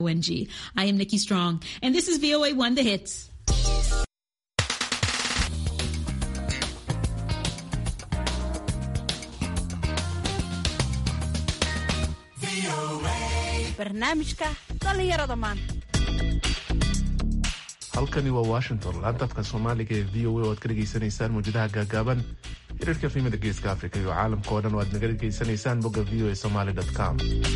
ONG. I am Nikki Strong, and this is VOA One The Hits. barnaamijka dhallinyarada maanta halkani waa washington laantafka soomaaliga ee v o a oo aad ka dhegaysanaysaan mawjadaha gaagaaban xiriirka fiimada geeska africa iyo caalamka oo dhan oo aad naga dhegaysanaysaan bogga v o a somaly com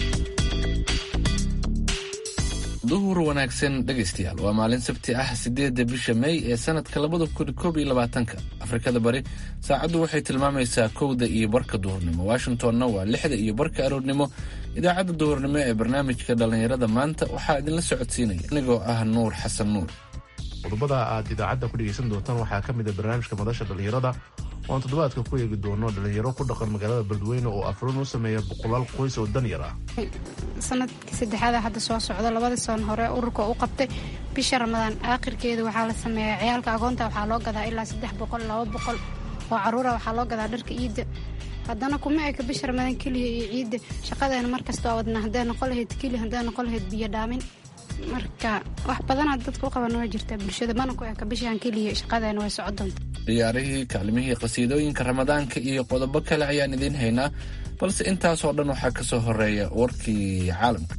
duhur wanaagsan dhegaystayaal waa maalin sabti ah sideedda bisha may ee sanadka labada kun koob iyo labaatanka afrikada bari saacaddu waxay tilmaamaysaa kowda iyo barka duhurnimo washingtonna waa lixda iyo barka aroornimo idaacadda duhurnimo ee barnaamijka dhallinyarada maanta waxaa idinla socodsiinaya anigoo ah nuur xasan nuur qodobada aad idaacadda ku dhegaysan doontaan waxaa ka mid a barnaamijka madasha dhallinyarada oo aan toddobaadka ku eegi doono dhallinyaro ku dhaqan magaalada beledweyne oo afrin u sameeya boqolaal qoys oo dan yar ah sanadkii saddexaada hadda soo socda labadii san hore ururka u qabtay bisha ramadaan aakhirkeeda waxaa la sameeyaa ciyaalka agoonta waxaa loo gadaa ilaa saddex boqol laba boqol oo caruura waxaa loo gadaa dharka ciidda haddana kuma eka bisha ramadaan keliya iyo ciidda shaqadeena markasta oo wadna hadday noqon lahayd keli hadday noqon lahayd biyo dhaamin marka wax badanaad dadka u qaban waa jirtaa bulshada mana ku eka bishaan keliya shaqadeena way soco doonta ciyaarihii kaalmihii qasiidooyinka ramadaanka iyo qodobo kale ayaan idiin haynaa balse intaasoo dhan waxaa ka soo horeeya warkii caalamka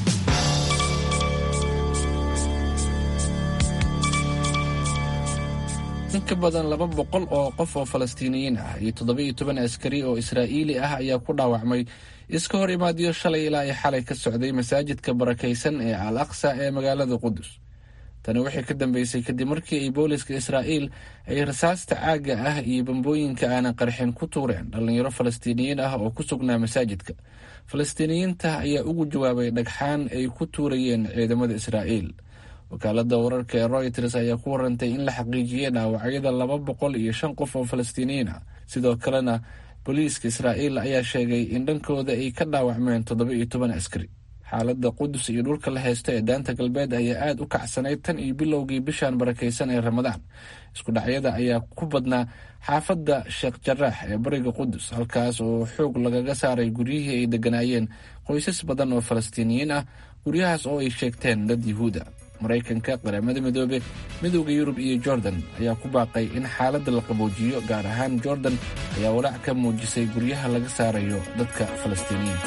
in ka badan laba boqol oo qof oo falastiiniyiin ah iyo toddoba-iyo toban askari oo israa'iili ah ayaa ku dhaawacmay iska hor imaadiyo shalay ilaa ay xalay ka socday masaajidka barakaysan ee al aqsa ee magaalada qudus tani waxay ka dambeysay kadib markii ay booliska israa'iil ay rasaasta caagga ah iyo bambooyinka aanan qarxin ku tuureen dhallinyaro falastiiniyiin ah oo ku sugnaa masaajidka falastiiniyiinta ayaa ugu jawaabay dhagxaan ay ku tuurayeen ciidamada israa'iil wakaalada wararka ee royters ayaa ku warantay in la xaqiijiyey dhaawacyada laba boqol iyo shan qof oo falastiiniyiin ah sidoo kalena booliiska israa'iil ayaa sheegay in dhankooda ay ka dhaawacmeen toddoba iyo toban askari xaaladda qudus iyo dhulka la haysto ee daanta galbeed ayaa aada u kacsanayd tan iyo bilowgii bishan barakaysan ee ramadaan isku dhacyada ayaa ku badnaa xaafadda sheekh jaraax ee bariga qudus halkaas oo xoog lagaga saaray guryihii ay degganaayeen qoysas badan oo falastiiniyiin ah guryahaas oo ay sheegteen dad yuhuuda maraykanka qaramada midoobe midooda yurub iyo jordan ayaa ku baaqay in xaaladda la qaboojiyo gaar ahaan jordan ayaa walaac ka muujisay guryaha laga saarayo dadka falastiiniyiinta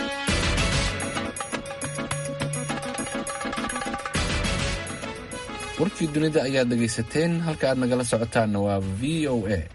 warkii dunida ayaad dhegaysateen halka aad nagala socotaanna waa v o a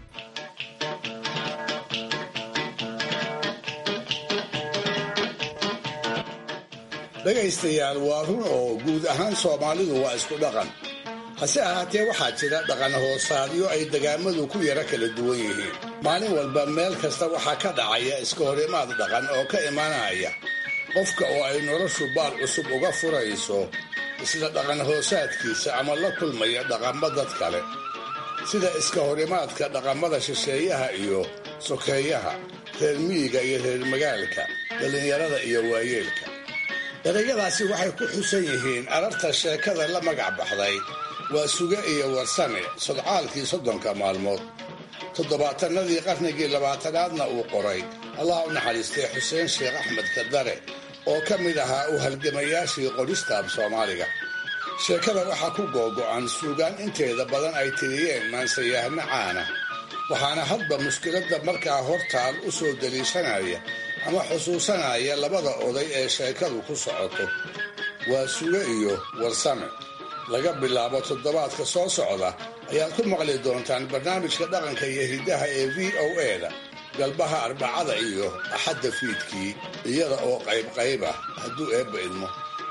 dhegaystayaal waa run oo guud ahaan soomaalidu waa isku dhaqan hase ahaatee waxaa jira dhaqan hoosaadyo ay degaamadu ku yara kala duwan yihiin maalin walba meel kasta waxaa ka dhacaya iska horimaad dhaqan oo ka imanaya qofka oo ay noloshu baal cusub uga furayso isla dhaqan hoosaadkiisa ama la kulmaya dhaqammo dad kale sida iska horimaadka dhaqamada shisheeyaha iyo sokeeyaha reer miyiga iyo reer magaalka dhallinyarada iyo waayeelka erayadaasi waxay ku xusan yihiin ararta sheekada la magac baxday waa suge iyo warsame sodcaalkii soddonka maalmood toddobaatanadii qarnigii labaatanaadna uu qoray allah u naxariistay xuseen sheekh axmed kadare oo ka mid ahaa u halgamayaashii qoristaab soomaaliga sheekada waxaa ku googo'an suugaan inteeda badan ay tiriyeen maansayahno caana waxaana hadba mushkiladda markaa hortaal u soo daliishanaya ama xusuusanaya labada oday ee sheekadu ku socoto waa suge iyo warsame laga bilaabo toddobaadka soo socda ayaad ku maqli doontaan barnaamijka dhaqanka iyo hiddaha ee v o e-da galbaha arbacada iyo axadda fiidkii iyada oo qaybqayb ah hadduu eebba idmo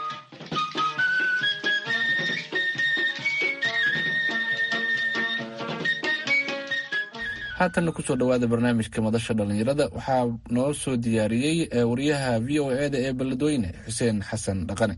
haatanna kusoo dhowaada barnaamijka madasha dhallinyarada waxaa noo soo diyaariyey wariyaha v o e da ee beledweyne xuseen xasan dhaqane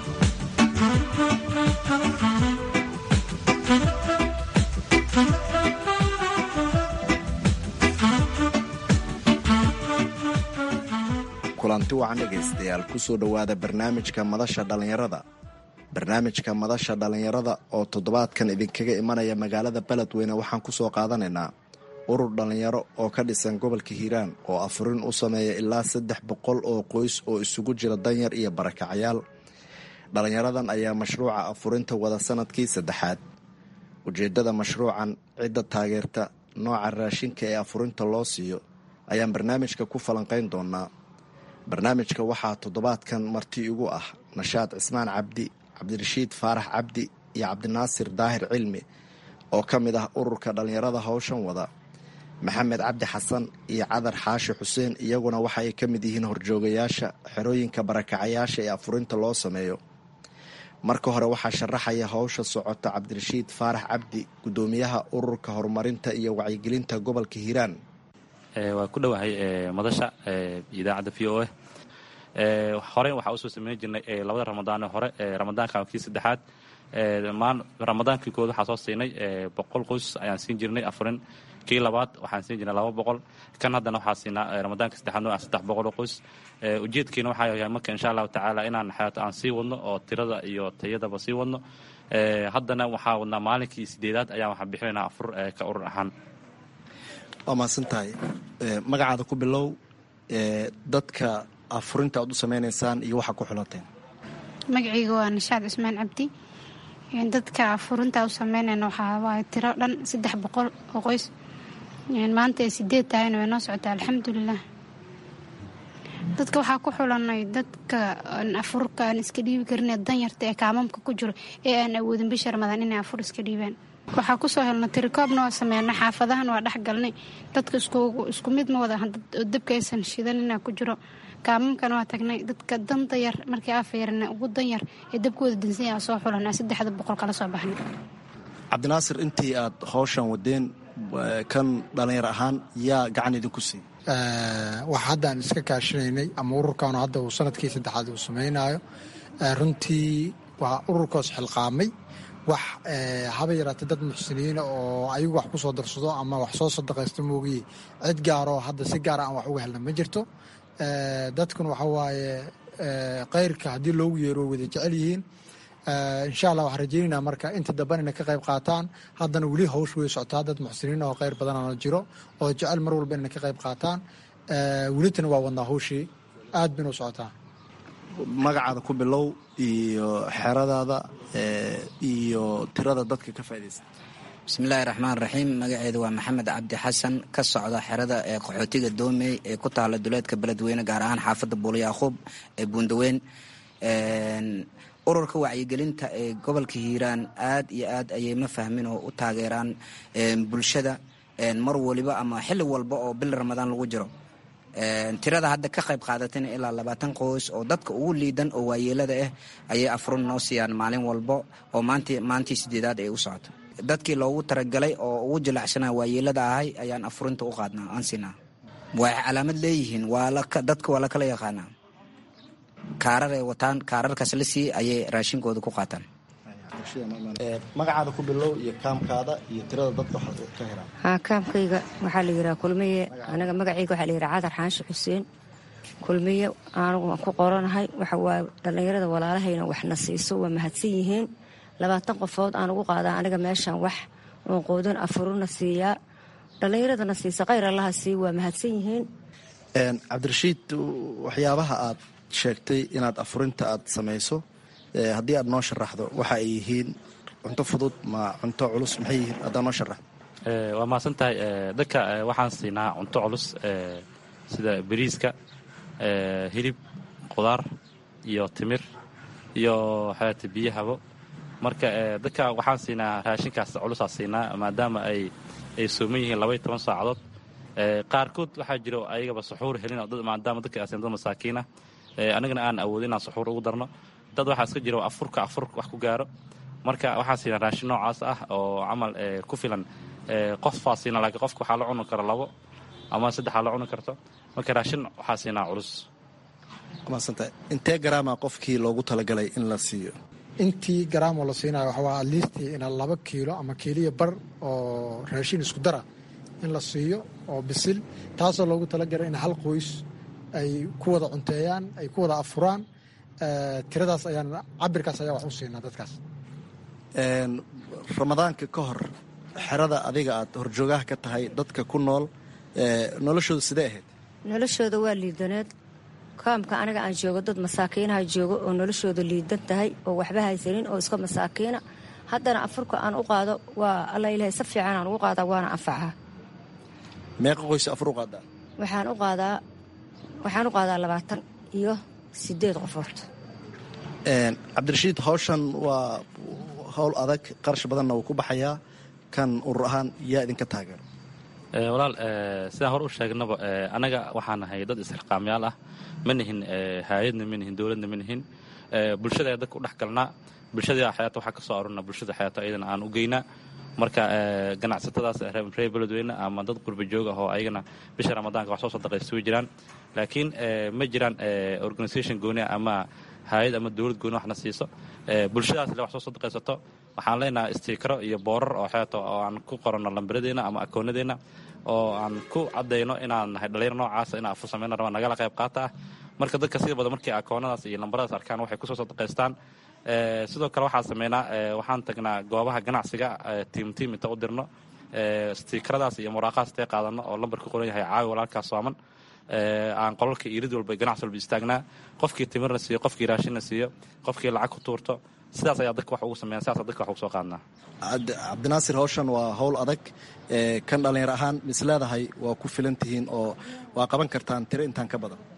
kulanti wacan dhegaystayaal kusoo dhowaada barnaamijka madasha dhallinyarada barnaamijka madasha dhallinyarada oo toddobaadkan idinkaga imanaya magaalada beledweyne waxaan kusoo qaadanaynaa urur dhallinyaro oo ka dhisan gobolka hiiraan oo afurin u sameeya ilaa saddex boqol oo qoys oo isugu jira danyar iyo barakacayaal dhallinyaradan ayaa mashruuca afurinta wada sanadkii saddexaad ujeeddada mashruucan cidda taageerta nooca raashinka ee afurinta loo siiyo ayaan barnaamijka ku falanqayn doonaa barnaamijka waxaa toddobaadkan marti igu ah nashaad cismaan cabdi cabdirashiid faarax cabdi iyo cabdinaasir daahir cilmi oo ka mid ah ururka dhallinyarada howshan wada maxamed cabdi xasan iyo cadar xaashi xuseen iyaguna waxa ay ka mid yihiin horjoogayaasha xerooyinka barakacayaasha ee afurinta loo sameeyo marka hore waxaa sharaxaya howsha socota cabdirashiid faarax cabdi guddoomiyaha ururka horumarinta iyo wacyigelinta gobolka hiiraan waa ku dhowahay madasha idaacadda v o a horey waxaa usoo sameyn jirnay labada ramadaane hore ramadaanka kii saddexaad ramadaankii kood waxaa soo siinay boqol qoys ayaan siin jirnay afurin kii labaad waxaan siin jirnay laba boqol kan haddana waxaa siinaa ramadaanka saddexaad no saddex boqol oo qoys ujeedkiina waxaa yahay marka insha allahu tacaala inaan xayaat aan sii wadno oo tirada iyo tayadaba sii wadno haddana waxaa wadnaa maalinkii sideedaad ayaan waxaan bixinaynaa afur ka urur ahaan waa mahadsan tahay magacaada ku bilow dadka afurinta aad u sameynaysaan iyo waxaa ku xulateen magacayga waa nashaad cismaan cabdi dadka afurinta u sameynayna waxaa waaye tiro dhan saddex boqol oo qoys maanta ay sideed tahayna way noo socotaa alxamdulilah dadka waxaa ku xulanay dadka afurka aan iska dhiibi karin danyarta ee kaamamka ku jiro ee aan awoodin bisha ramadaan inay afur iska dhiibaan waxaa kusoo helna tirikoobna waa sameyna xaafadahan waa dhexgalnay dadka isku mid ma wada dabka aysan shidan inaa ku jiro kaamamkana waa tagnay dadka danta yar markii afayarna ugu danyar ee dabkooda dansanya soo xulan saddexda boqol kala soo baxnay cabdinaasir intii aad howshan wadeen kan dhallinyar ahaan yaa gacan idinku siiy wax haddaan iska kaashinaynay ama ururkaanu hadda uu sanadkii saddexaad uu samaynayo runtii waa ururkoos xilqaamay wax haba yaraatay dad muxsiniina oo ayagu wax ku soo darsado ama wax soo sadaqaysto moogiye cid gaaroo hadda si gaara aan wax uga helna ma jirto dadkuna waxa waaye kayrka haddii loogu yeero way wada jecel yihiin insha allah waxaan rajeynayna marka inta damban inay ka qayb qaataan haddana weli hawsh way socotaa dad muxsiniin oo khayr badanana jiro oo jecel mar walba inay ka qayb qaataan welitana waa wadnaa hawshii aad bayna u socotaa magacaada ku bilow iyo xeradaada iyo tirada dadka ka faa'idaysta bismillaahi raxmaan raxiim magaceedu waa maxamed cabdi xasan ka socda xerada ee qaxootiga doomey ee ku taala duleedka beledweyne gaar ahaan xaafadda buulyaaquub ee buundaweyn ururka wacyigelinta ee gobolka hiiraan aad iyo aad ayay ma fahmin oo u taageeraan bulshada mar waliba ama xilli walba oo bil ramadaan lagu jiro tirada hadda ka qayb qaadatayna ilaa labaatan qoys oo dadka ugu liidan oo waayeelada ah ayay afrun noo siiyaan maalin walba oo maantii sideedaad ay u socoto dadkii loogu talagalay oo ugu jilacsana waayeelada ahay ayaan afurinta u qaadnaa aan siinaa waxay calaamad leeyihiin dadka waa la kala yaqaanaa kaarar ay wataan kaararkaas la sii ayay raashinkooda ku qaataan magacaada ku bilow iyo kaamkaada iyo tirada dadka ka helaan haa kaamkayga waxaa la yidhaha kulmiye anaga magacayga waxaa la yidhaha cadar xaashi xuseen kulmiye anugu waan ku qoranahay waxa waaye dhallinyarada walaalahayna waxna siiso waa mahadsan yihiin labaatan qofood aan ugu qaadaa aniga meeshaan wax oon qoodin afuruna siiyaa dhallinyaradana siisa khayr allaha sii waa mahadsan yihiin cabdirashiid waxyaabaha aad sheegtay inaad afurinta aad samayso haddii aad noo sharaxdo waxa ay yihiin cunto fudud ma cunto culus maxay yihiin haddaa noo sharaxdo waa mahadsan tahay dadka waxaan siinaa cunto culus sida bariiska hilib qudaar iyo timir iyo xayaata biyahabo marka dadka waxaan siinaa raashinkaas culusaa siinaa maadaama ay ay sooman yihiin labaiy toban saacadood qaarkood waxaa jiro ayagaba suxuur helin maadaama dadka asin dad masaakiinah anigana aan awoodin inaan suxuur ugu darno dad waxaa iska jiro afurka afur wax ku gaaro marka waxaa siinaa raashin noocaas ah oo camal ku filan qofbaa siina laakiin qofka waxaa la cuni karo labo ama saddexaa la cuni karto marka raashin waxaa siinaa culus maasanta intee garaama qofkii loogu talagalay in la siiyo intii garaamoo la siinayo waxawaa atleastii ina laba kiilo ama kiiliya bar oo raashin isku dara in la siiyo oo bisil taasoo loogu talagalay in hal qoys ay ku wada cunteeyaan ay ku wada afuraan tiradaas ayaan cabirkaas ayaa wax u siinaa dadkaas ramadaanka ka hor xerada adiga aad horjoogaha ka tahay dadka ku nool noloshooda sidee ahayd noloshooda waa liidaneed kaamka aniga aan joogo dad masaakiinaha joogo oo noloshooda liidan tahay oo waxba haysanin oo iska masaakiina haddana afurka aan u qaado waa alla ilahay si fiican aan ugu qaadaa waana anfacaa meeqa qoys afur u qaadaa waxaan u qaadaa waxaan u qaadaa labaatan iyo sideed qofood cabdirashiid hawshan waa howl adag qarash badanna wuu ku baxayaa kan urur ahaan yaa idinka taageero walaal sidaan hore u sheegnaba annaga waxaan nahay dad isxilqaamyaal ah ma nihin haayadna ma nihin dowladna ma nihin bulshada ee dadka u dhex galnaa bulshada xayaata waxaa ka soo arurna bulshada xayaata ayadana aan u geynaa marka ganacsatadaas reer beledweyne ama dad qurba joog ah oo ayagana bisha ramadaanka wax soo sadaqaysta way jiraan laakiin ma jiraan organisation gooni ah ama hay-ad ama dowlad gooni waxna siiso bulshadaas le wax soo sadaqaysato waxaan leenahay stiikaro iyo boorar oo xeeto oo aan ku qoranno lambaradeenna ama akoonadeenna oo aan ku caddayno inaan nahay dhalinyar noocaasa inaan afur samayna rabaan nagala qayb qaata ah marka dadka sida badan markii akoonadaas iyo lambaradaas arkaan waxay kusoo sadaqaystaan sidoo kale waxaan sameynaa waxaan tagnaa goobaha ganacsiga tiim tiim inta u dirno stiikaradaas iyo muraaqahaas intay qaadano oo lambar ku qoran yahay caawi walaalkaas sooman aan qolalka irid walba ganacsi walba istaagnaa qofkii timirna siiyo qofkii raashinna siiyo qofkii lacag ku tuurto sidaas ayaa dadka wax ugu sameeyan sidaas dadka wax ugu soo qaadnaa cabdinaasir hawshan waa howl adag kan dhallinyar ahaan mis leedahay waa ku filan tihiin oo waa qaban kartaan tiro intaan ka badan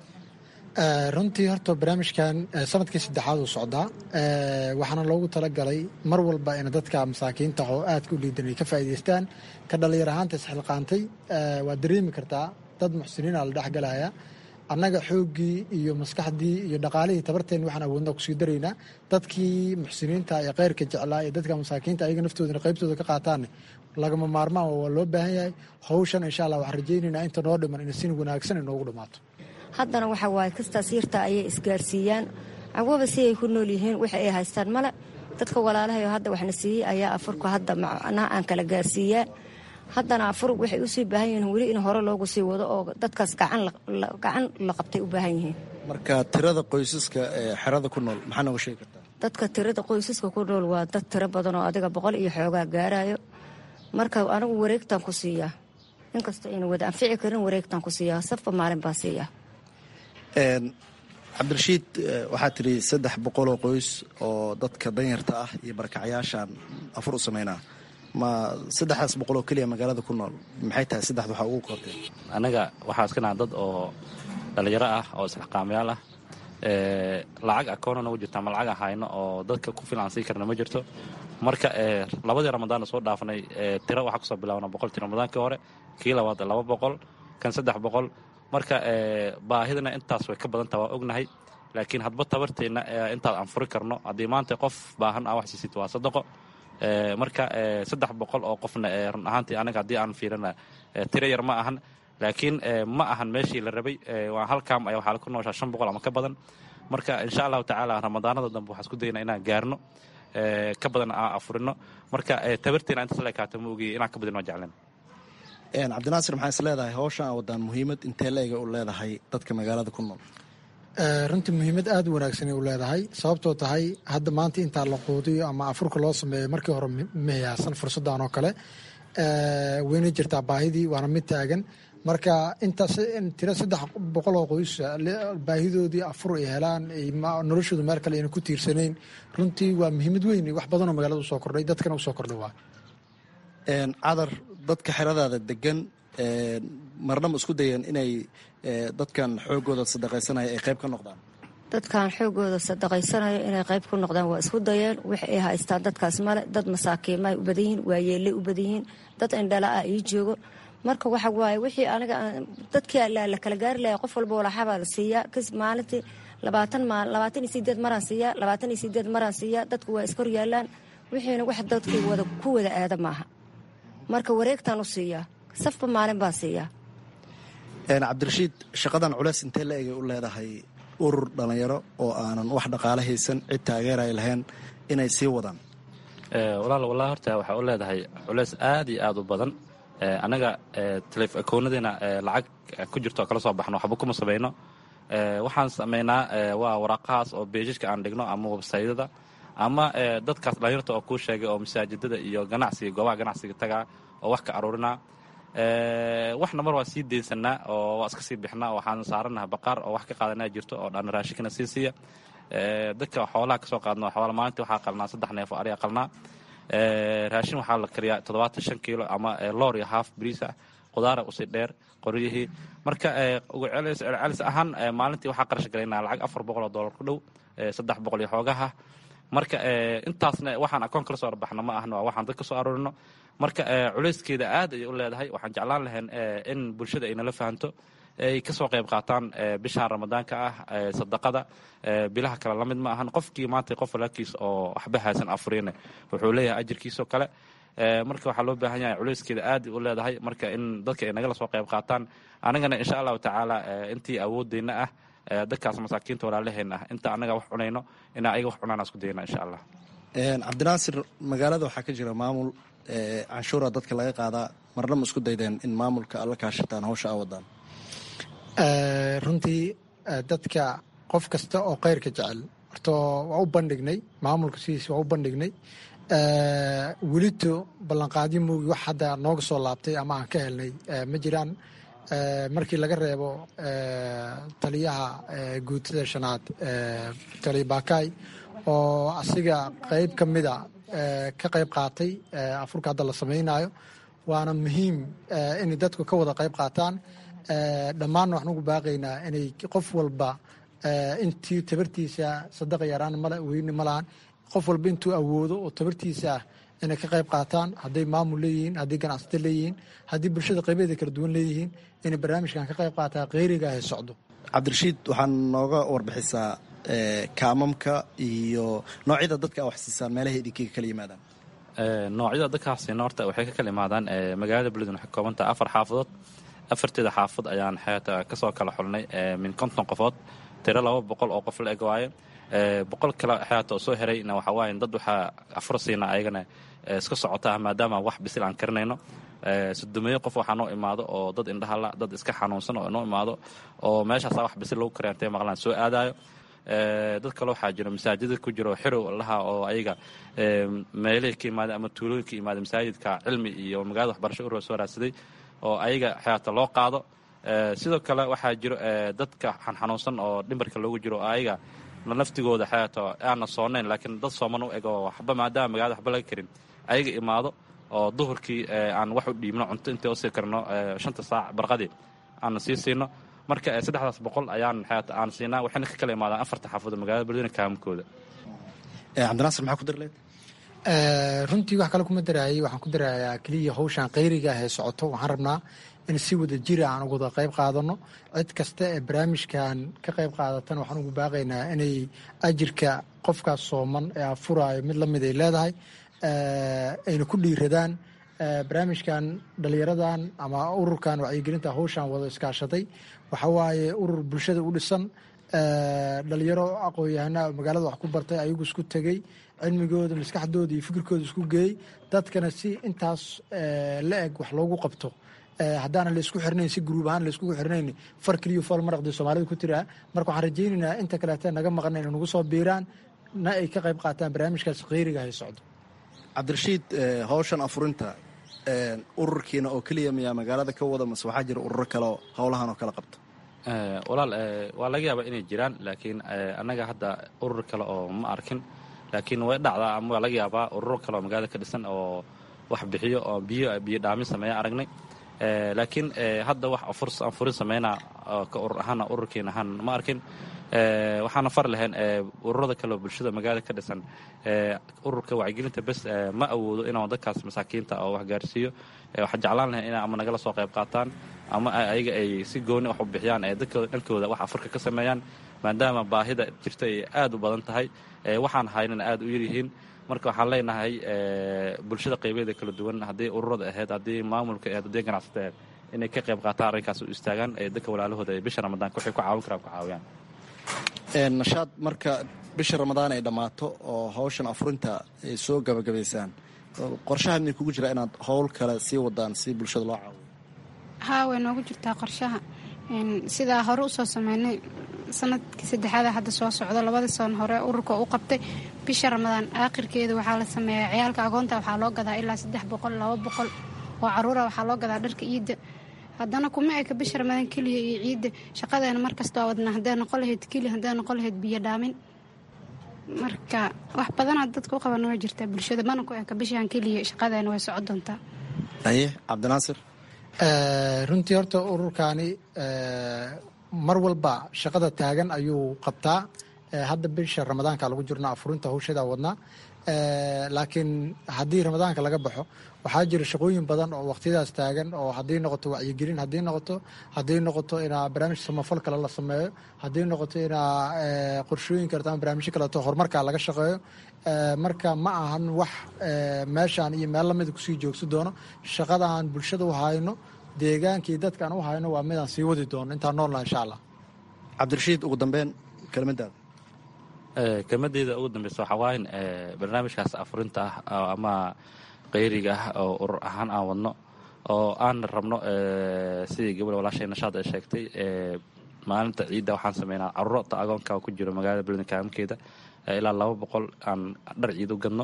runtii horta barnaamijkan sanadkii saddexaad uu socdaa waxaana loogu talagalay mar walba in dadka masaakiinta oo aadka u liidan ay ka faa'iidaystaan ka dhallinyar ahaanta isxilqaantay waad dareemi kartaa dad muxsiniina la dhexgalaya annaga xooggii iyo maskaxdii iyo dhaqaalihii tabarteen waxaan awoodna kusii daraynaa dadkii muxsiniinta ee kheyrka jeclaa ee dadka masaakiinta ayaga naftoodana qaybtooda ka qaataanne lagama maarmaan waa loo baahan yahay hawshan insha allah waxaan rajaynaynaa inta noo dhiman in si wanaagsan inoogu dhammaato haddana waxa waaye kastaas yarta ayay isgaarsiiyaan cawaba si ay ku nool yihiin wix ay haystaan male dadka walaalahayo hadda waxna siiyey ayaa afurka hadda macnaha aan kala gaarsiiyaa haddana afur waxay usii baahan yihiin weli in hore loogu sii wado oo dadkaas gacan la qabtay u baahan yihiin marka tirada qoysaska ee xerada ku nool maxaa nooga sheegi kartaa dadka tirada qoysaska ku nool waa dad tiro badan oo adiga boqol iyo xoogaa gaarayo marka anigu wareegtaan ku siiyaa inkastoo ayna wada anfici karin wareegtaan ku siiyaa safba maalin baan siiyaa cabdirashiid waxaa tidhi saddex boqoloo qoys oo dadka danyarta ah iyo barakacayaashaan afur u sameynaa ma saddexdaas boqoloo keliya magaalada ku nool maxay tahay saddexda waxaa ugu kortay annaga waxaa iska naha dad oo dhallinyaro ah oo isxilqaamayaal ah lacag akoona nagu jirta ama lacag ahayno oo dadka ku filan sii karna ma jirto marka labadii ramadaanna soo dhaafnay tiro waxaa kusoo bilaabna boqoltii ramadaankii hore kii labaad laba boqol kan saddex boqol marka baahidana intaas way ka badanta waa ognahay laakiin hadba tabarteenna intaad aan furi karno haddii maanta qof baahan aa wax siisit waa sadaqo marka saddex boqol oo qofna run ahaantii anaga haddii aan fiirina tiro yar ma ahan laakiin ma ahan meeshii la rabay waa halkaam ayaa waxaa ku nooshaa shan boqol ama ka badan marka insha allahu tacaala ramadaanada dambe waxaan isku daynaa inaan gaarno ka badan aan afurino marka tabarteena intaas la ekaata ma ogiye inaan ka badin waa jeclen cabdinaasir maxaa is leedahay hawshan a wadaan muhiimad intee leega u leedahay dadka magaalada ku nool runtii muhiimad aada u wanaagsanay u leedahay sababtoo tahay hadda maanta intaa la quudiyo ama afurka loo sameeyo markii hore mahayaasan fursaddan oo kale weyna jirtaa baahidii waana mid taagan marka intaas tiro saddex boqol oo qoys baahidoodii afur ay helaan noloshoodu meel kale ayna ku tiirsanayn runtii waa muhiimad weyn wax badanoo magaalada usoo kordhay dadkana usoo kordhay waa cadar dadka xeradaada degan marnama isku dayeen inay dadkan xoogooda sadaqaysanaya ay qayb ka noqdaan dadkan xoogooda sadaqaysanayo inay qayb ku noqdaan waa isku dayeen wix ay haystaan dadkaas male dad masaakiima ay u badan yihiin waa yeellay u badan yihiin dad indhala ah ii joogo marka waxa waaye wixii aniga dadkii la kala gaari lahaa qof walba walaxabaa la siiyaa kas maalintii labaatan maal labaatan iyo sideed maraan siiyaa labaatan iyo sideed maraan siiyaa dadku waa iskor yaalaan wixiina wax dadkii wada ku wada aada maaha marka wareegtaan u siiyaa safba maalin baan siiyaa cabdirashiid shaqadan culeys intee la egay u leedahay urur dhallinyaro oo aanan wax dhaqaale haysan cid taageeray lahayn inay sii wadaan walaal wallahi horta waxay u leedahay culeys aad iyo aad u badan annaga akoonnadeena lacag ku jirto oo kala soo baxno waxba kuma samayno waxaan samaynaa waa waraaqahaas oo beejajka aan dhigno ama websaydada ama dadkaas dhalinyarta oo kuu sheegay oo masaajidada iyo ganacsiga goobaha ganacsiga tagaa oo wax ka aruurinaa waxna mar waa sii deynsanaa oo waa iska sii bixnaa waxaan saaranaha baqaar oo wax ka qaadanaa jirto oo dhan raashinkana sii siiya dadka xoolaha kasoo qaadno xoola maalintii waxaa qalnaa saddex neef oo ariga qalnaa raashin waxaa la kariyaa toddobaatan shan kiilo ama loor iyo haaf bariis ah qudaara usii dheer qoryihii marka ugu celcelis ahaan maalintii waxaa qarash galaynaa lacag afar boqol oo dollar ku dhow saddex boqol iyo xoogaha marka intaasna waxaan akoon kala soo arbaxno ma ahna waa waxaan dad ka soo aroorino marka culayskeeda aad ayay u leedahay waxaan jeclaan lahayn in bulshada ay nala fahanto ay ka soo qayb qaataan bishaan ramadaanka ah sadaqada bilaha kale la mid ma ahan qofkii maanta qof walaalkiis oo waxba haysan afuriine wuxuu leeyahay ajirkiisoo kale marka waxaa loo baahan yahay culayskeeda aad u leedahay marka in dadka ay nagala soo qayb qaataan anagana insha allahu tacaala intii awoodeyna ah dadkaas masaakiinta walaalaheen ah inta anaga wax cunayno inaa ayaga wax cunaan isku dayna insha allah cabdinaasir magaalada waxaa ka jira maamul canshuura dadka laga qaadaa marna ma isku daydeen in maamulka alla kaashataan hawsha a wadaan runtii dadka qof kasta oo khayrka jecel horta waa u bandhignay maamulka sidiisa waa u bandhignay welito ballanqaadyo moogi wax hadda nooga soo laabtay ama aan ka helnay ma jiraan markii laga reebo taliyaha guutada shanaad taliya baakaay oo asiga qeyb ka mida ka qayb qaatay afurka hadda la samaynayo waana muhiim inay dadku ka wada qayb qaataan dhammaanna waxaan ugu baaqaynaa inay qof walba intii tabartiisa sadaqa yaraan male weyne ma lahan qof walba intuu awoodo oo tabartiisa ah inay ka qayb qaataan hadday maamul leeyihiin hadday ganacsato leeyihiin haddii bulshada qaybeeda kala duwan leeyihiin inay barnaamijkan ka qayb qaataa kheyriga he socdo cabdirashiid waxaan nooga warbixisaa kaamamka iyo noocyada dadka wax siisaan meelaha idinkaga kala yimaadaan noocyada dadkaasina horta waxay ka kala imaadaan magaalada beledweyne waxay koobantaha afar xaafadood afarteeda xaafad ayaan xeeta kasoo kala xulnay min konton qofood tiro laba boqol oo qof la eg waaye boqol kale xeeta oo soo herayna waxaa waaye dad waxaa afur siina ayagana iska socota maadaama wax bisil aan karinayno sodomeeyo qof waxaa noo imaado oo dad indhahala dad iska xanuunsan oo noo imaado oo meeshaasa wax bisil lagu kariya intay maqlaan soo aadayo dad kale waxaa jiro masaajida ku jiro xirow laha oo ayaga meelihii ka imaada ama tuulooyinka imaada masaajidka cilmi iyo magaalada waxbarasho urura soo raadsaday oo ayaga xeata loo qaado sidoo kale waxaa jiro dadka xanxanuunsan oo dhimbarka loogu jiro ayaga naftigooda xeato aana soonayn laakiin dad sooman u eg oo waxba maadaama magaalada waxba laga karin ayaga imaado oo duhurkii aan wax u dhiibno cunto intay usii karno shanta saac barqadii aan sii siino marka saddexdaas boqol ayaan xeata aan siinaa waxayna ka kala imaadaan afarta xaafadood magaalada beledweyne kaamakooda cabdinaasir maxaa ku darleed runtii wax kale kuma daraayay waxaan ku darayaa keliya hawshan kheyriga ah ee socoto waxaan rabnaa in si wada jira aan uga wada qayb qaadano cid kasta ee barnaamijkan ka qayb qaadatana waxaan ugu baaqaynaa inay ajirka qofkaas sooman ee afuraayo mid lamid ay leedahay ayna ku dhiiradaan barnaamijkan dhalinyaradan ama ururkan wacyigelinta hawshan wada iskaashaday waxaa waaye urur bulshada u dhisan dhalinyaro aqoon-yahanaa magaalada wax ku bartay ayagu isku tegey cilmigooda maskaxdooda iyo fikirkooda isku geeyey dadkana si intaas la eg wax loogu qabto haddaana laysku xirnayn si gruub ahaan layskugu xirnayn far keliyo fool maraqdii soomaalida ku tiraa marka waxaan rajaynaynaa inta kaleeta naga maqan inay nagu soo biiraan na ay ka qayb qaataan barnaamijkaas kheyriga hay socdo cabdirashiid hawshan afurinta ururkiina oo keliya miyaa magaalada ka wada mase waxaa jira ururo kale oo howlahan oo kala qabta walaal waa laga yaabaa inay jiraan laakiin annaga hadda urur kale oo ma arkin laakiin way dhacdaa ama waa laga yaabaa ururo kale oo magaalada ka dhisan oo wax bixiyo oo biyo biyo dhaamin sameeya aragnay laakiin hadda wax anfurin sameynaa ka urur ahaana ururkiin ahaan ma arkin waxaana far lahayn ururada kale oo bulshada magaalada ka dhisan ururka wacyigelinta bes ma awoodo inaan dadkaas masaakiinta oo wax gaarsiiyo waxaan jeclaan lahayn ina ama nagala soo qayb qaataan ama ayaga ay si gooni wax u bixiyaan ee dadkooda dhankooda wax afurka ka sameeyaan maadaama baahida jirta ay aad u badan tahay waxaan haynana aad u yaryihiin marka waxaan leenahay bulshada qaybeeda kala duwan haddii ururada ahayd haddii maamulka ahayd haddii ganacsata ahayd inay ka qayb qaataan arrinkaas u istaagaan ee dadka walaalahooda ee bisha ramadaanka waxay ku caawin karaan ku caawiyaan nashaad marka bisha ramadaan ay dhammaato oo hawshan afurinta ay soo gabagabaysaan qorshaha midin kugu jira inaad howl kale sii wadaan si bulshada loo caawiyo haa way noogu jirtaa qorshaha sidaa hore usoo sameynay sanadkii saddexaada hadda soo socdo labadii san hore ururka u qabtay bisha ramadaan aakhirkeeda waxaa la sameeyaa ciyaalka agoonta waxaa loo gadaa ilaa saddex boqol laba boqol oo caruura waxaa loo gadaa dharka ciidda haddana kuma eka bisha ramadaan keliya iyo ciidda shaqadeena markasta waa wadnaa hadday noqon lahayd keliya hadday noqon lahayd biyo dhaamin marka wax badanaa dadka u qabana waa jirtaa bulshada mana ku eka bishaan keliya shaqadeena way socon doontaa aye cabdinaasir runtii horta ururkaani mar walba shaqada taagan ayuu qabtaa hadda bisha ramadaanka lagu jirno afurinta hawshadaa wadnaa laakiin haddii ramadaanka laga baxo waxaa jira shaqooyin badan oo waqtiyadaas taagan oo haddii noqoto wacyigelin haddii noqoto haddii noqoto inaa barnaamij samafal kale la sameeyo haddii noqoto inaa qorshooyin karta ama barnaamijyo kaleeto horumarka laga shaqeeyo marka ma ahan wax meeshaan iyo meel lamida kusii joogsi doono shaqada aan bulshada u hayno deegaankii dadka aan u hayno waa midaan sii wadi doono intaan noolnaha insha allah cabdirashiid ugu dambeyn kelmadaada kelmadeyda ugu dambeysa waxaa waayan barnaamijkaas afurinta ah ama qayriga ah oo urur ahaan aan wadno oo aan rabno sidii gabadha walaashay nashaad ay sheegtay maalinta ciidda waxaan sameynaa caruurta agoonka ku jiro magaalada beledweyne kaamkeeda ilaa laba boqol aan dhar ciid u gadno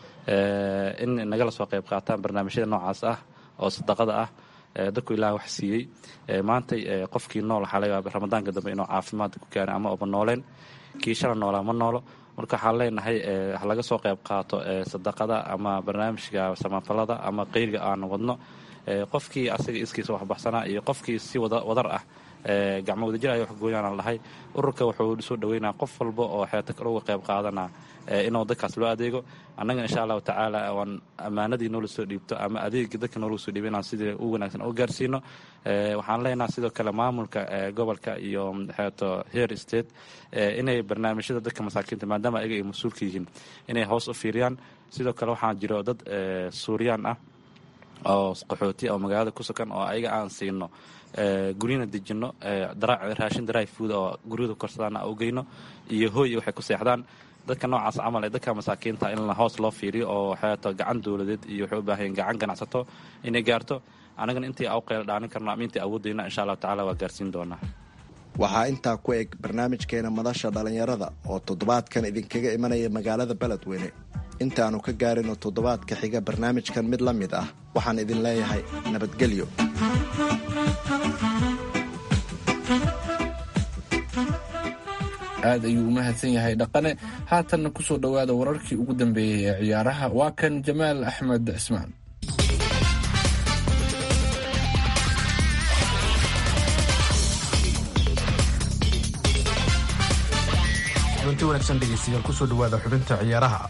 in nagala soo qayb qaataan barnaamijyada noocaas ah oo sadaqada ah dadku ilaah wax siiyey maantay qofkii nool waxaa laga yaaba ramadaanka dambe inuu caafimaad ku gaaro ama oba nooleen kii shala noolaa ma noolo marka waxaan leenahay ha laga soo qayb qaato sadaqada ama barnaamijka samafalada ama qeyriga aan wadno qofkii asaga iskiisa waxbaxsanaa iyo qofkii si wadar ah gacmo wadajir ay waxgooyaan lahay ururka wuxuu soo dhaweynaa qof walba oo xeeta kale uga qayb qaadana inuu dadkaas loo adeego annagana insha allahu tacaala waan ammaanadii noola soo dhiibto ama adeegii dadka noola soo dhiibo inaan sidii u wanaagsan u gaarsiino waxaan leenaha sidoo kale maamulka gobolka iyo xeeto heer state inay barnaamijyada dadka masaakiinta maadaama ayaga ay mas-uulka yihiin inay hoos u fiiriyaan sidoo kale waxaa jiro dad suuriyaan ah oo qaxooti oo magaalada ku sugan oo ayaga aan siino guryana dejino raashin dry food oo guryada korsadaan u geyno iyo hooy waxay ku seexdaan dadka noocaas camal ee dadka masaakiinta in hoos loo fiiriyo oo xeeto gacan dowladeed iyo waxay u baahan gacan ganacsato inay gaarto anagana intii au qeyla dhaanin karno ama intii awoodeyna insha allahu tacala waa gaarsiin doonaa waxaa intaa ku eg barnaamijkeena madasha dhallinyarada oo toddobaadkan idinkaga imanaya magaalada beledweyne intaannu ka gaarino toddobaadka xiga barnaamijkan mid la mid ah waxaan idin leeyahay nabadgelyo aad ayuu u mahadsan yahay dhaqane haatanna ku soo dhowaada wararkii ugu dambeeyey ee ciyaaraha waa kan jamaal axmed cismaan kulanti wanaagsan dhegeystayaal kusoo dhawaada xubinta ciyaaraha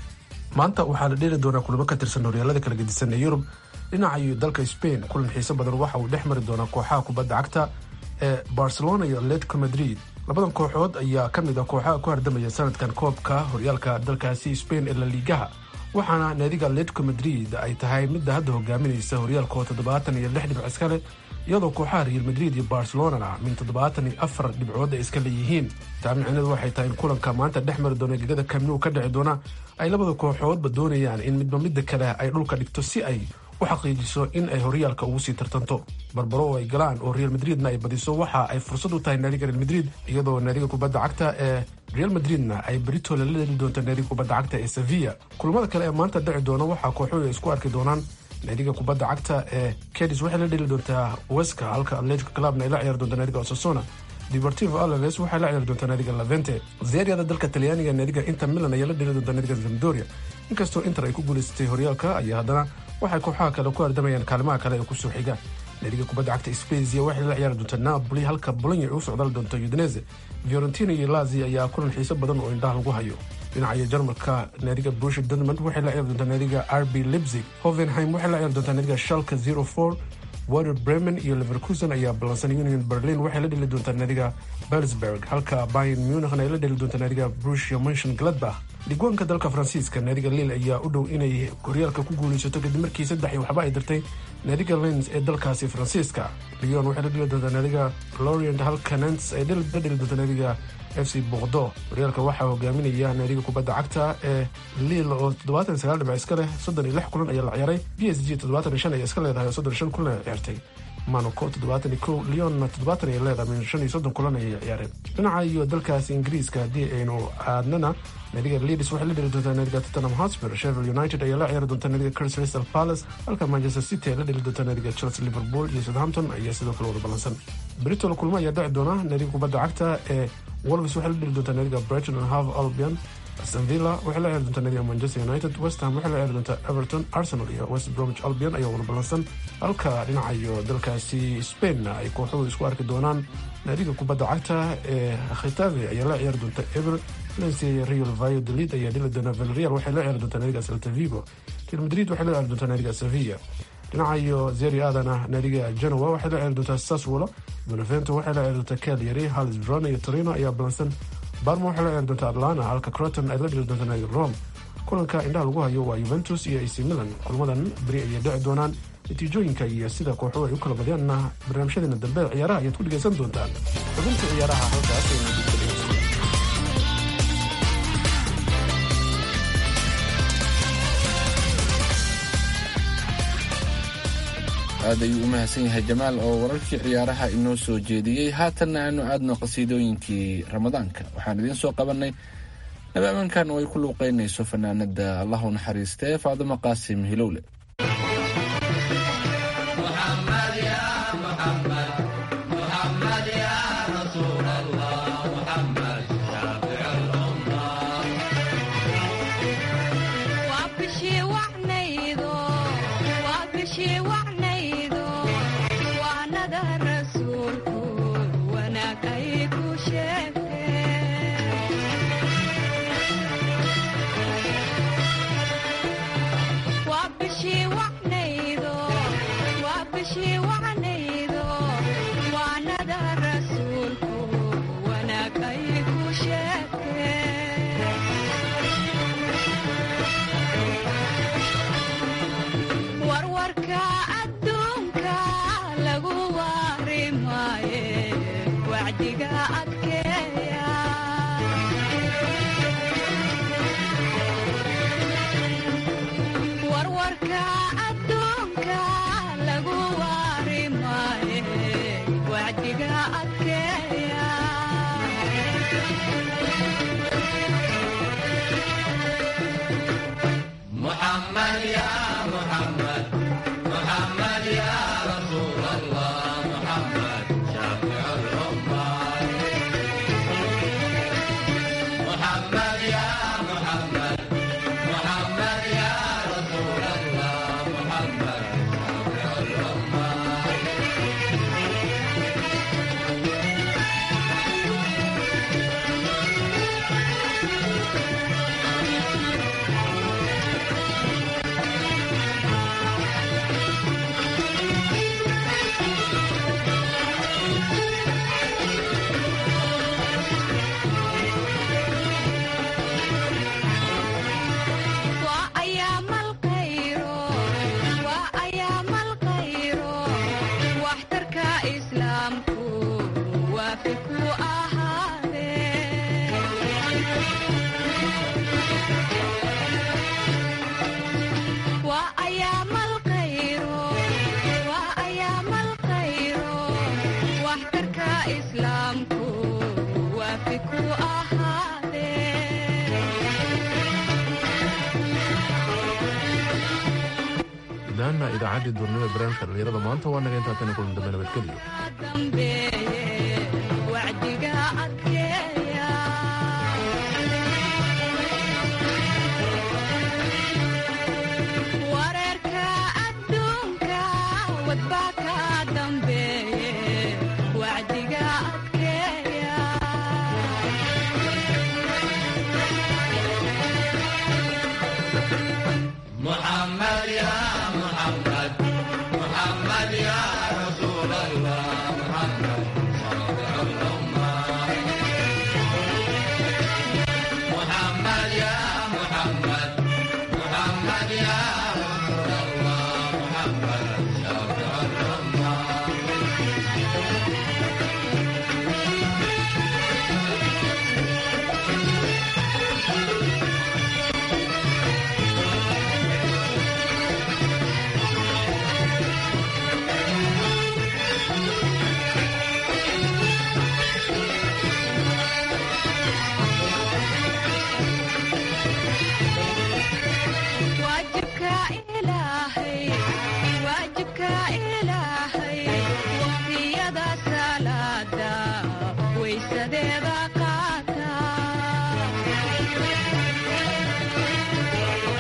maanta waxaa la dheeli doonaa kulamo ka tirsan horyaalada kala gedisan ee yurub dhinaca iyo dalka spain kulan xiiso badan waxa uu dhex mari doonaa kooxaha kubadda cagta ee barcelona iyo atletico madrid labadan kooxood ayaa ka mid ah kooxaha ku hardamaya sanadkan koobka horyaalka dalkaasi spain ee la liigaha waxaana naadiga atletico madrid ay tahay midda hadda hogaaminaysa horyaalka oo toddobaatan iyo lix dhibc iska leh iyadoo kooxaha real madrid iyo barcelonana min toddobaatan iyo afar dhibcood ay iska leeyihiin taa micneedu waxay tahay in kulanka maanta dhex mari doona gegada kamnu ka dhici doona ay labada kooxoodba doonayaan in midba midda kale ay dhulka dhigto si ay u xaqiijiso in ay horyaalka ugu sii tartanto barbaro oo ay galaan oo real madridna ay badiso waxa ay fursad u tahay naadiga real madrid iyadoo naadiga kubadda cagta ee real madridna ay berito lala dheli doonto naadiga kubadda cagta ee sevilla kulamada kale ee maanta dhici doona waxaa kooxuhu ay isku arki doonaan naadiga kubadda cagta ee cadis waxay la dheli doontaa weska halka atletico clubna ay la ciyaari doonta naadiga osasona deportivo alaves waxay la ciyaari doontaa naadiga lavente zeryada dalka talyaaniga naadiga inter milan ayaa la dheli doontaa naadiga zamdoria inkastoo inter ay ku guulaysatay horyaalka ayaa haddana waxay kooxaha kale ku ardamayaan kaalimaha kale ee kusoo xiga naadiga kubadda cagta spezia waxay la ciyaari doontaa napoli halka bolonya ay u socdaali doonto udinese fiorentina iyo lazi ayaa kulan xiiso badan oo indhaha lagu hayo dhinaca jarmalka naadiga brushi dortmund waxay la ciyaari doontaa naadiga rb leipzig hovenheim waxay la ciyaari doontaa naadiga shalka zero four water bremen iyo leverkusen ayaa ballansan union berlin waxay la dheli doontaa naadiga belsberg halka bayan munichna ay la dheli doontaa naadiga brushia monshon gladbach dhigwaanka dalka faransiiska naadiga lil ayaa u dhow inay horyaalka ku guulaysato kadib markii saddex iyo waxba ay dirtay naadiga lens ee dalkaasi faransiiska lyon waxay la dheli doontaa naadiga lorient halka nants ay la dheli doontaa naadiga f c boqdo horyaalka waxaa hogaaminaya naadiga kubadda cagta ee lil oo toddobaatan sagaal dhibic iska leh soddon iyo lix kulan ayaa la ciyaaray b s g toddobaatan iyo shan ayaa iska leedahay oo soddon shan kulan ay ciyaartay monaco toddobaatan iyo kow leonna toddobaatan ay leedahay min shan iyo soddon kulan ayay ciyaareen dhinaca iyo dalkaasi ingiriiska haddii aynu aadnana naadiga leeds waxay la dheli doontaa naadiga tottenham hotspur sheffield united ayaa la ciyaari doonta naadiga crystal palace halka manchester city ay la dheli doonta naadiga chelsea liverpool iyo southampton ayaa sidoo kale wada ballansan britol kulmo ayaa dhici doona naadiga kubadda cagta ee wolves waxay la dheli doontaa naadiga brighton and half albion aston villa waxay la ciyaari doontaa naadiga manchester united west ham waxay la ciyaari doontaa everton arsenal iyo west bromwich albion ayaa wada ballansan halka dhinaca iyo dalkaasi spainna ay kooxuhu isku arki doonaan naadiga kubadda cagta ee khitabe ayaa la ciyaari doonta ever valencia real valladolid ayaa dhili doona villarreal waxay la ciyaari doontaa naadiga celta vigo real madrid waxay la ciyaari doontaa naadiga sevilla dhinaca iyo zeri aadana naadiga genoa waxay la ciyaari doontaa saswolo benevento waxay la ciyaari doontaa cagliari halis verona iyo torino ayaa ballansan barma waxay la ciyaari doontaa atlanta halka croton ay la dhili doontaa naadiga rome kulanka indhaha lagu hayo waa yuventus iyo ac milan kulmadan beri ayay dhici doonaan natiijooyinka iyo sida kooxuhu ay u kala badyaanna barnaamijyadeena dambe ciyaaraha ayaad ku dhegaysan doontaan xubinta ciyaaraha halkaas aynu dugta dhegeysta aad ayuu u mahadsan yahay jamaal oo wararkii ciyaaraha inoo soo jeediyey haatanna aanu aadno qasiidooyinkii ramadaanka waxaan idiin soo qabannay nabaamankan oo ay ku luuqeynayso fanaanada allahu naxariistee faadimo qaasim hilowle gudahaana idaacaddii duurnimada barnaamijka dhalinyarada maanta waa naga intaa tani kulan dambe nabadgelyo محمد يا محمد محمد يا رسول الله محمد شافع الأمة محمد يا محمد